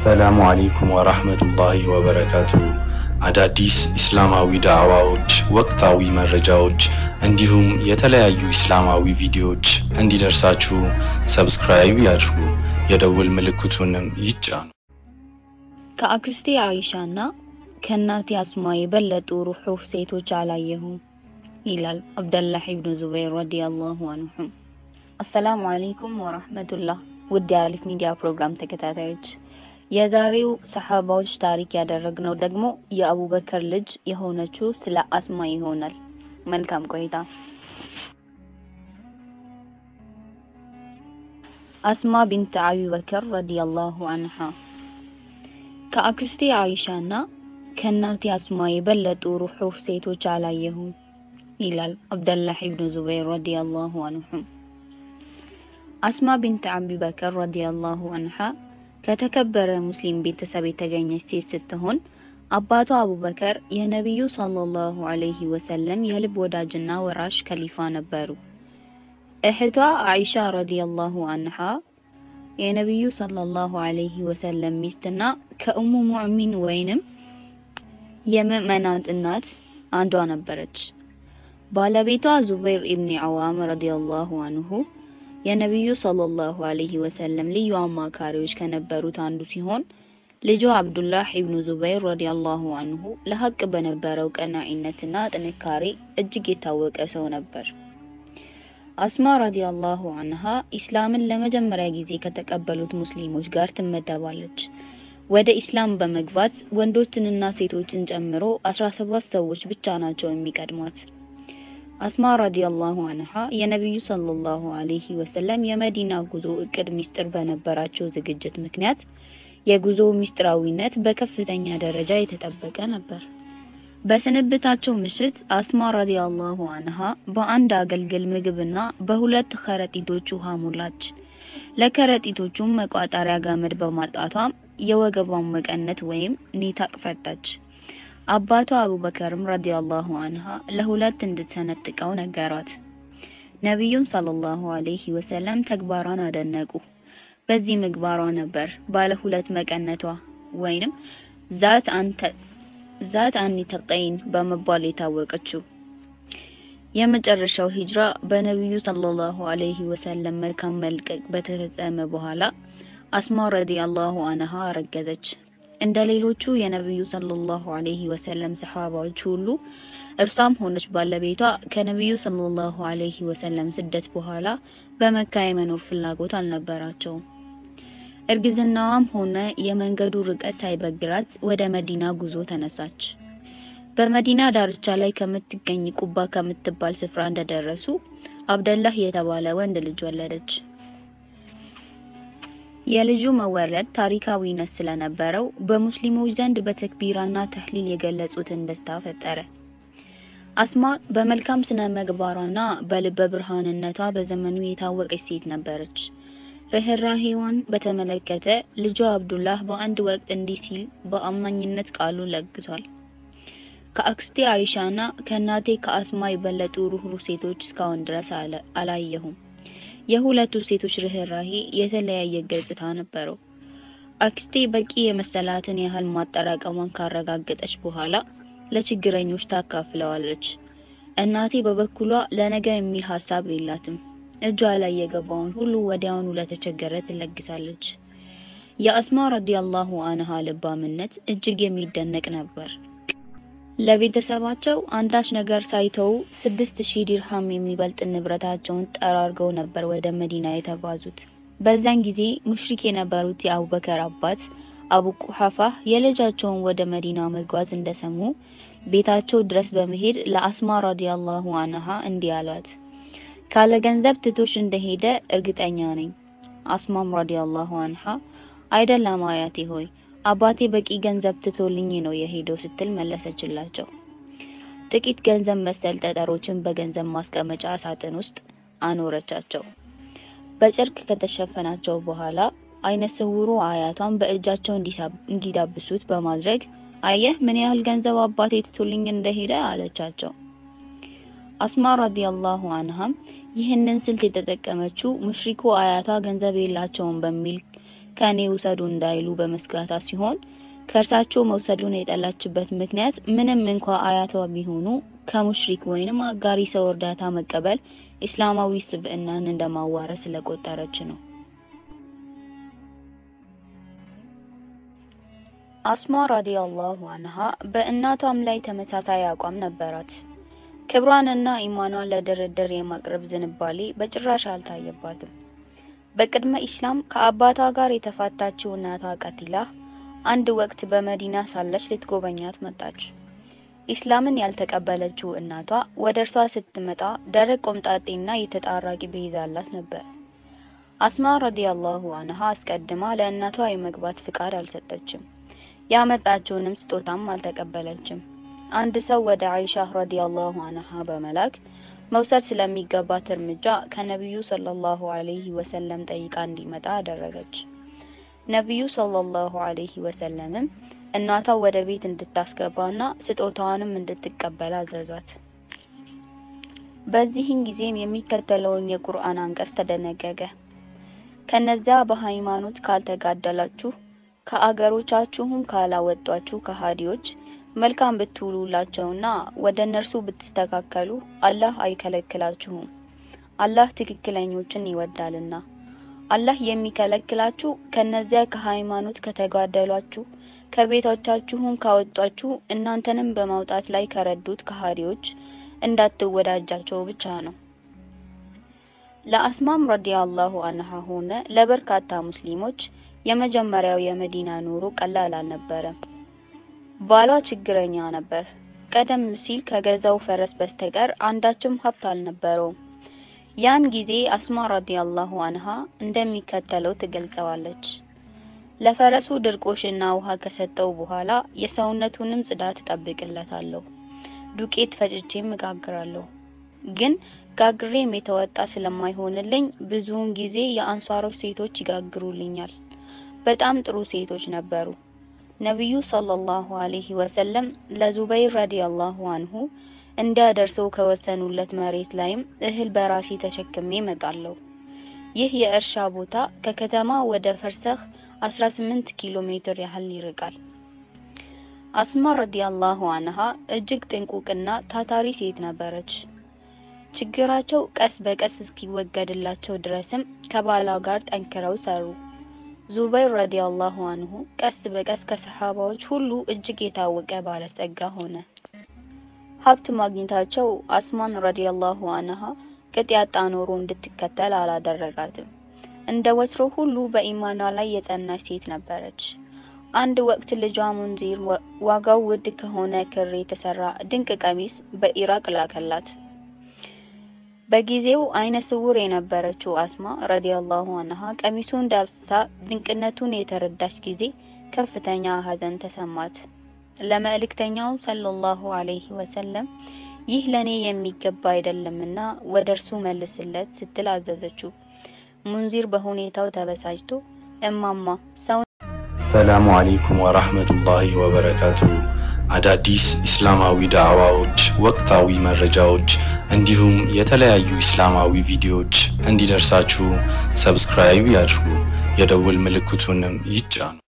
አሰላሙ አሌይኩም ወራህመቱላሂ ወበረካቱ። አዳዲስ ኢስላማዊ ዳዕዋዎች፣ ወቅታዊ መረጃዎች እንዲሁም የተለያዩ ኢስላማዊ ቪዲዮዎች እንዲደርሳችሁ ሰብስክራይብ ያድርጉ፣ የደውል ምልክቱንም ይጫኑ። ከአክስቴ አይሻና ከእናቴ አስማ የበለጡ ሩሑህ ሴቶች አላየሁም ይላል አብደላህ ኢብኑ ዙበይር ረዲየላሁ አንሁም። አሰላሙ አለይኩም ወራህመቱላህ ውድ የአሊፍ ሚዲያ ፕሮግራም ተከታታዮች የዛሬው ሰሐባዎች ታሪክ ያደረግነው ደግሞ የአቡበከር ልጅ የሆነችው ስለ አስማ ይሆናል። መልካም ቆይታ። አስማ ቢንት አቢበከር ረዲየላሁ አንሃ ከአክስቴ አይሻና ከእናቴ አስማ የበለጡ ሩሑህ ሴቶች አላየሁም ይላል አብደላህ ኢብኑ ዙበይር ረዲየላሁ አንሁም። አስማ ቢንት አቢበከር ረዲየላሁ አንሃ ከተከበረ ሙስሊም ቤተሰብ የተገኘች ሴት ስትሆን አባቷ አቡበከር የነቢዩ ሰለላሁ ዐለይሂ ወሰለም የልብ ወዳጅና ወራሽ ከሊፋ ነበሩ። እህቷ አይሻ ረዲየላሁ አንሃ የነቢዩ ሰለላሁ ዐለይሂ ወሰለም ሚስትና ከኡሙ ሙዕሚን ወይንም የምዕመናት እናት አንዷ ነበረች። ባለቤቷ ዙበይር ኢብኒ አዋም ረዲየላሁ አንሁ የነቢዩ ሰለላሁ ዐለይሂ ወሰለም ልዩ አማካሪዎች ከነበሩት አንዱ ሲሆን ልጁ አብዱላህ ኢብኑ ዙበይር ረዲየላሁ አንሁ ለሀቅ በነበረው ቀናኢነትና ጥንካሬ እጅግ የታወቀ ሰው ነበር። አስማ ረዲየላሁ አንሃ ኢስላምን ለመጀመሪያ ጊዜ ከተቀበሉት ሙስሊሞች ጋር ትመደባለች። ወደ ኢስላም በመግባት ወንዶችንና ሴቶችን ጨምሮ አስራ ሰባት ሰዎች ብቻ ናቸው የሚቀድሟት። አስማ ረዲየላሁ አንሃ የነቢዩ ሰለላሁ ዐለይሂ ወሰለም የመዲና ጉዞ እቅድ ሚስጥር በነበራቸው ዝግጅት ምክንያት የጉዞ ሚስጥራዊነት በከፍተኛ ደረጃ የተጠበቀ ነበር። በስንብታቸው ምሽት አስማ ረዲየላሁ አንሃ በአንድ አገልግል ምግብና በሁለት ከረጢቶች ውሃ ሞላች። ለከረጢቶቹም መቋጠሪያ ገመድ በማጣቷም የወገቧን መቀነት ወይም ኒታቅ ፈታች። አባቷ አቡበከርም ረዲየላሁ አንሃ ለሁለት እንድትሰነጥቀው ነገሯት። ነቢዩም ሰለላሁ ዐለይሂ ወሰለም ተግባሯን አደነቁ። በዚህ ምግባሯ ነበር ባለ ሁለት መቀነቷ ወይንም ዛት አንተ ዛት አኒተቀይን በመባል የታወቀችው። የመጨረሻው ሂጅራ በነቢዩ ሰለላሁ ዐለይሂ ወሰለም መልካም መልቀቅ በተፈጸመ በኋላ አስማ ረዲየላሁ አንሃ አረገዘች። እንደ ሌሎቹ የነቢዩ ሰለላሁ ዐለይሂ ወሰለም ሰሐባዎች ሁሉ እርሷም ሆነች ባለቤቷ ከነቢዩ ሰለላሁ ዐለይሂ ወሰለም ስደት በኋላ በመካ የመኖር ፍላጎት አልነበራቸውም። እርግዝናዋም ሆነ የመንገዱ ርቀት ሳይበግራት ወደ መዲና ጉዞ ተነሳች። በመዲና ዳርቻ ላይ ከምትገኝ ቁባ ከምትባል ስፍራ እንደደረሱ አብደላህ የተባለ ወንድ ልጅ ወለደች። የልጁ መወለድ ታሪካዊነት ስለነበረው በሙስሊሞች ዘንድ በተክቢራና ተህሊል የገለጹትን ደስታ ፈጠረ። አስማ በመልካም ስነ ምግባሯና በልበ ብርሃንነቷ በዘመኑ የታወቀች ሴት ነበረች። ርህራሄዋን በተመለከተ ልጇ አብዱላህ በአንድ ወቅት እንዲህ ሲል በአማኝነት ቃሉን ለግሷል። ከአክስቴ አይሻና ከእናቴ ከአስማ የበለጡ ሩህሩህ ሴቶች እስካሁን ድረስ አላየሁም። የሁለቱ ሴቶች ርህራሄ የተለያየ ገጽታ ነበረው። አክስቴ በቂ የመሰላትን ያህል ማጠራቀሟን ካረጋገጠች በኋላ ለችግረኞች ታካፍለዋለች። እናቴ በበኩሏ ለነገ የሚል ሀሳብ የላትም። እጇ ላይ የገባውን ሁሉ ወዲያውኑ ለተቸገረ ትለግሳለች። የአስማ ረዲየላሁ አንሃ ልባምነት እጅግ የሚደነቅ ነበር። ለቤተሰባቸው አንዳች ነገር ሳይተው ስድስት ሺህ ዲርሃም የሚበልጥ ንብረታቸውን ጠራርገው ነበር ወደ መዲና የተጓዙት። በዛን ጊዜ ሙሽሪክ የነበሩት የአቡበከር አባት አቡ ቁሐፋ የልጃቸውን ወደ መዲና መጓዝ እንደሰሙ ቤታቸው ድረስ በመሄድ ለአስማ ረዲየላሁ አንሃ እንዲህ አሏት። ካለ ገንዘብ ትቶሽ እንደሄደ እርግጠኛ ነኝ። አስማም ረዲየላሁ አንሃ አይደለም አያቴ ሆይ አባቴ በቂ ገንዘብ ትቶልኝ ነው የሄደው ስትል መለሰችላቸው። ጥቂት ገንዘብ መሰል ጠጠሮችን በገንዘብ ማስቀመጫ ሳጥን ውስጥ አኖረቻቸው። በጨርቅ ከተሸፈናቸው በኋላ አይነ ስውሩ አያቷን በእጃቸው እንዲዳብሱት በማድረግ አየህ ምን ያህል ገንዘብ አባቴ ትቶልኝ እንደሄደ አለቻቸው። አስማ ረዲየላሁ አንሃም ይህንን ስልት የተጠቀመችው ሙሽሪኩ አያቷ ገንዘብ የላቸውም በሚል ከእኔ ውሰዱ እንዳይሉ በመስጋታ ሲሆን ከእርሳቸው መውሰዱን የጠላችበት ምክንያት ምንም እንኳ አያቷ ቢሆኑ ከሙሽሪክ ወይንም አጋሪ ሰው እርዳታ መቀበል ኢስላማዊ ስብዕናን እንደማዋረድ ስለቆጠረች ነው። አስማ ረዲየላሁ አንሃ በእናቷም ላይ ተመሳሳይ አቋም ነበራት። ክብሯንና ኢማኗን ለድርድር የማቅረብ ዝንባሌ በጭራሽ አልታየባትም። በቅድመ ኢስላም ከአባቷ ጋር የተፋታችው እናቷ ቀቲላ አንድ ወቅት በመዲና ሳለች ልትጎበኛት መጣች። ኢስላምን ያልተቀበለችው እናቷ ወደ እርሷ ስትመጣ ደረቅ ቆምጣጤና የተጣራ ቂቤ ይዛላት ነበር። አስማ ረዲየላሁ አንሃ አስቀድማ ለእናቷ የመግባት ፍቃድ አልሰጠችም። ያመጣችውንም ስጦታም አልተቀበለችም። አንድ ሰው ወደ አይሻ ረዲየላሁ አንሃ በመላክ መውሰድ ስለሚገባት እርምጃ ከነቢዩ ሰለላሁ ዐለይሂ ወሰለም ጠይቃ እንዲመጣ አደረገች። ነቢዩ ሰለላሁ ዐለይሂ ወሰለምም እናቷ ወደ ቤት እንድታስገባና ስጦታዋንም እንድትቀበል አዘዟት። በዚህን ጊዜም የሚከተለውን የቁርአን አንቀጽ ተደነገገ። ከነዚያ በሃይማኖት ካልተጋደላችሁ ከአገሮቻችሁም ካላወጧችሁ ከሃዲዎች መልካም ብትውሉላቸውና ወደ እነርሱ ብትስተካከሉ አላህ አይከለክላችሁም። አላህ ትክክለኞችን ይወዳልና። አላህ የሚከለክላችሁ ከነዚያ ከሃይማኖት ከተጋደሏችሁ ከቤቶቻችሁም ካወጧችሁ እናንተንም በማውጣት ላይ ከረዱት ከሃዲዎች እንዳትወዳጃቸው ብቻ ነው። ለአስማም ረዲየላሁ አንሃ ሆነ ለበርካታ ሙስሊሞች የመጀመሪያው የመዲና ኑሮ ቀላል አልነበረም። ባሏ ችግረኛ ነበር። ቀደም ሲል ከገዛው ፈረስ በስተቀር አንዳችም ሀብት አልነበረውም። ያን ጊዜ አስማ ረዲየላሁ አንሃ እንደሚከተለው ትገልጸዋለች። ለፈረሱ ድርቆሽና ውሃ ከሰጠው በኋላ የሰውነቱንም ጽዳት እጠብቅለታለሁ። ዱቄት ፈጭቼም እጋግራለሁ። ግን ጋግሬም የተወጣ ስለማይሆንልኝ ብዙውን ጊዜ የአንሷሮች ሴቶች ይጋግሩልኛል። በጣም ጥሩ ሴቶች ነበሩ። ነቢዩ ሰለላሁ ዐለይሂ ወሰለም ለዙበይር ረዲየላሁ አንሁ እንዲያደርሰው ከወሰኑለት መሬት ላይም እህል በራሴ ተሸክሜ እመጣለሁ። ይህ የእርሻ ቦታ ከከተማ ወደ ፈርሰህ 18 ኪሎ ሜትር ያህል ይርቃል። አስማ ረዲየላሁ አንሃ እጅግ ጥንቁቅና ታታሪ ሴት ነበረች። ችግራቸው ቀስ በቀስ እስኪወገድላቸው ድረስም ከባሏ ጋር ጠንክረው ሰሩ። ዙበይር ረዲየላሁ አንሁ ቀስ በቀስ ከሰሃባዎች ሁሉ እጅግ የታወቀ ባለጸጋ ሆነ። ሀብት ማግኘታቸው አስማን ረዲየላሁ አንሃ ቅጥ ያጣ ኖሮ እንድትከተል አላደረጋትም። እንደ ወትሮ ሁሉ በኢማኗ ላይ የጸናች ሴት ነበረች። አንድ ወቅት ልጇ ሙንዚር ዋጋው ውድ ከሆነ ክር የተሰራ ድንቅ ቀሚስ በኢራቅ ላከላት። በጊዜው አይነ ስውር የነበረችው አስማ ረዲየላሁ አንሃ ቀሚሱን ዳብሳ ድንቅነቱን የተረዳች ጊዜ ከፍተኛ ሐዘን ተሰማት። ለመልእክተኛው ሰለላሁ ዐለይሂ ወሰለም ይህ ለኔ የሚገባ አይደለምና ወደ እርሱ መልስለት ስትል አዘዘችው። ሙንዚር በሁኔታው ተበሳጭቶ እማማ ሰው ሰላሙ አለይኩም ወራህመቱላሂ ወበረካቱ። አዳዲስ ኢስላማዊ ዳዕዋዎች፣ ወቅታዊ መረጃዎች እንዲሁም የተለያዩ ኢስላማዊ ቪዲዮዎች እንዲደርሳችሁ ሰብስክራይብ ያድርጉ፣ የደውል ምልክቱንም ይጫኑ።